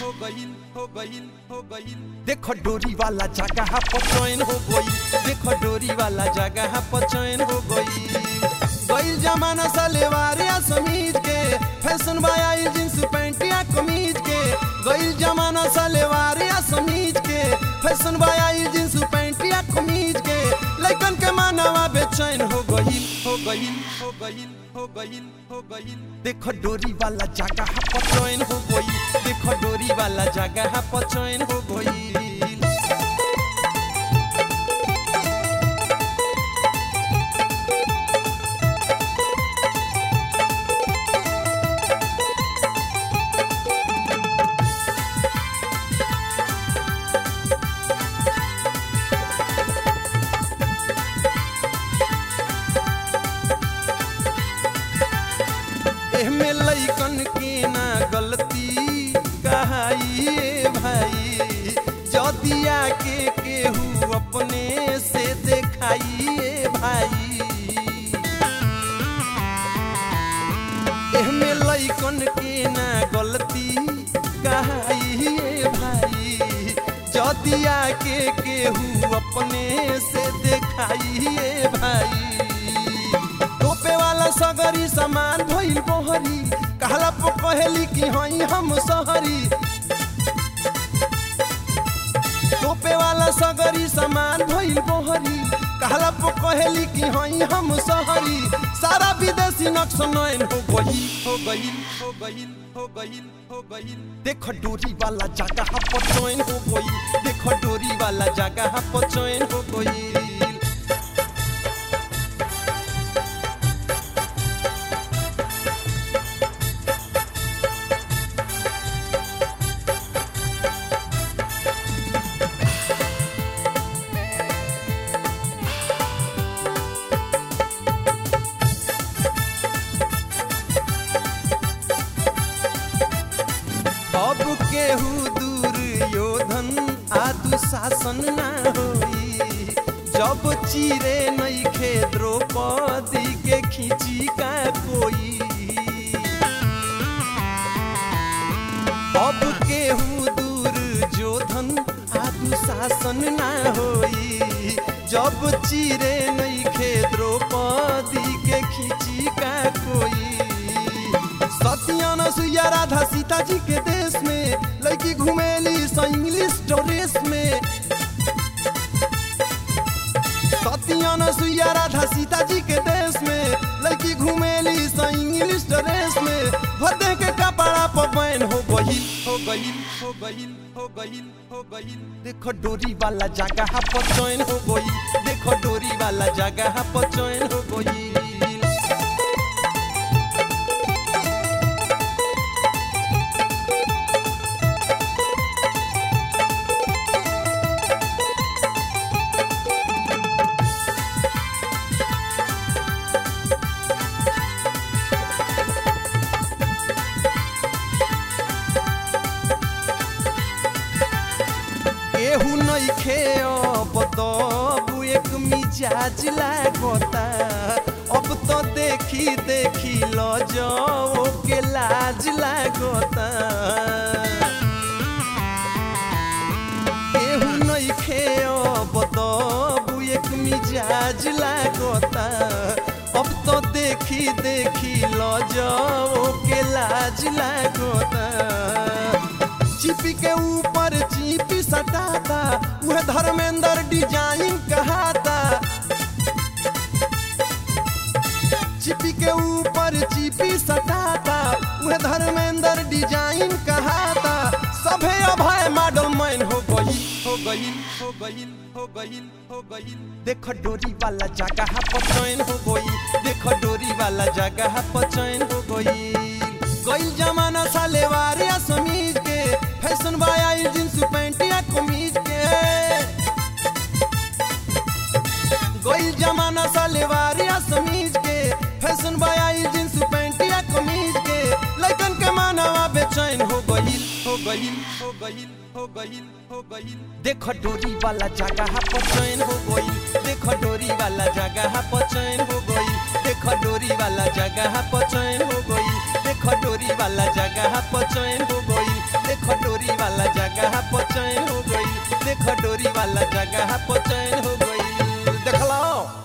हो गईल हो गईल हो गईल देखो डोरी वाला जगह पर चैन हो गई देखो डोरी वाला जगह पर चैन हो गई गईल जमाना सलवार या समीज के फैशन बाई जींस पैंट या कमीज के गईल जमाना सलवार या समीज के फैशन बाई जींस पैंट या कमीज के लइकन के मानवा बेचैन हो गईल हो गईल हो गईल हो गईल हो गईल देखो डोरी वाला जगह पर चैन हो गई देखो डोरी वाला जगह पर चैन हो गई एहमे लइकन के ना गलती कहाइए भाई जदिया के केहू अपने से देखाइए भाई एहमे लइकन के ना गलती कहाइए भाई जदिया के केहू अपने से देखाइए भाई टोपे वाला सगरी सामान भइल बोहरी कहला पो कहेली कि हई हम सहरी टोपे वाला सगरी सामान भइल बोहरी कहला पो कहेली कि हई हम सहरी सारा विदेशी नक्श नयन हो गई हो गई हो गई हो गई हो गई देखो डोरी वाला जगह पर चैन हो गई देखो डोरी वाला जगह पर चैन हो गई अब केहू दूर योधन आदु शासन ना होई जब चीरे नइखे द्रौपदी के खींची का कोई अब केहू दूर जोधन आदु शासन ना होई जब चीरे नइखे द्रौपदी के खींची का कोई सत्यन सुया राधा सीता जी के देश में लड़की घुमेली स इंग्लिश ड्रेस में सत्यन सुया राधा सीता जी के देश में लड़की घुमेली स इंग्लिश ड्रेस में भदे के कपड़ा पर बैन हो गई हो गई हो गई हो गई हो गई देखो डोरी वाला जगह पर चैन हो गई देखो डोरी वाला जगह पर चैन हो गई केहू नइखे अब तब एक मिजाज लागता अब तो देखी देखी ल जाओ के लाज लागता केहू नइखे अब तब एक मिजाज लागता अब तो देखी देखी ल जाओ के लाज लागता चिपी के ऊपर चिपी सटाता वह धर्मेंद्र डिजाइन कहाता चिपी के ऊपर चिपी सटाता वह धर्मेंद्र डिजाइन कहाता सभे अभय मॉडल मैन हो गई हो गई हो गई हो गई हो गई देखो डोरी वाला जगह पर चैन हो गई देखो डोरी वाला जगह पर चैन हो गई गई जमाना सालेवार या समीज के फैशन बाई जींस पैंट या कमीज के गई जमाना सालेवार या समीज के फैशन बाई जींस पैंट या कमीज के लइकन के मानवा बेचैन हो गई हो गई हो गई हो गई हो गई देखो डोरी वाला जगह पर चैन हो गई देखो डोरी वाला जगह पर चैन हो गई देखो डोरी वाला जगह पर चैन हो गई देखो डोरी वाला जगह पर चैन हो गई देखो डोरी जगह पर चैन हो गई देख डोरी वाला जगह पर चैन हो गई देखलो